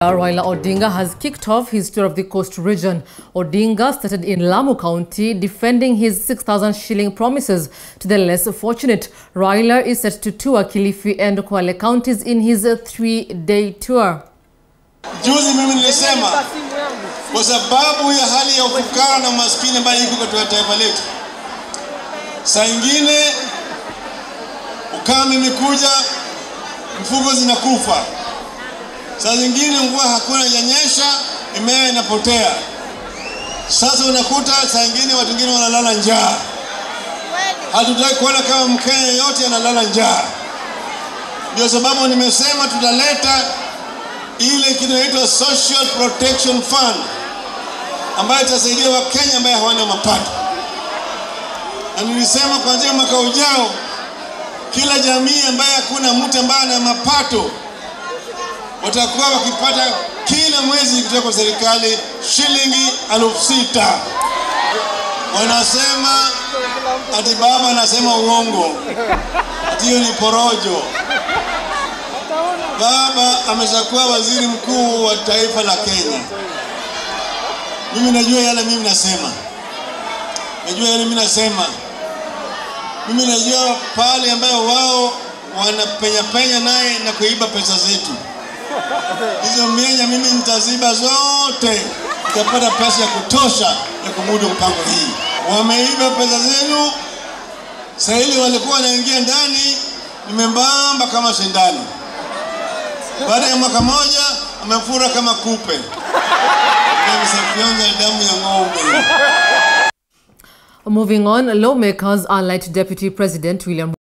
Raila Odinga has kicked off his tour of the coast region. Odinga started in Lamu County, defending his 6,000 shilling promises to the less fortunate. Raila is set to tour Kilifi and Kwale counties in his three-day tour. Juzi mimi nilisema kwa sababu ya hali ya ufukara na umaskini ambayo iko katika taifa letu, saa ingine ukame imekuja, mfugo zinakufa, saa zingine mvua hakuna yanyesha, mimea inapotea. Sasa unakuta saa ingine watu wengine wanalala njaa. Hatutaki kuona kama Mkenya yote analala njaa. Ndio sababu nimesema tutaleta ile kinaitwa Social Protection Fund ambayo itasaidia Wakenya ambaye hawana mapato, na nilisema kuanzia mwaka ujao kila jamii ambaye hakuna mtu ambaye ana mapato watakuwa wakipata kila mwezi kutoka kwa serikali shilingi elfu sita. Wanasema ati baba anasema uongo, ati hiyo ni porojo. Baba ameshakuwa waziri mkuu wa taifa la Kenya. Mimi najua yale mimi nasema, najua yale mimi nasema. Mimi najua pale ambayo wao wanapenya penya naye na kuiba pesa zetu. Hizo mianya mimi nitaziba zote, nitapata pesa ya kutosha ya kumudu mpango hii. Wameiba pesa zenu, saa ile walikuwa wanaingia ndani, nimembamba kama sindano. Baada ya mwaka moja amefura kama kupe, amesafyonza damu ya ng'ombe. Moving on, lawmakers allied to Deputy President William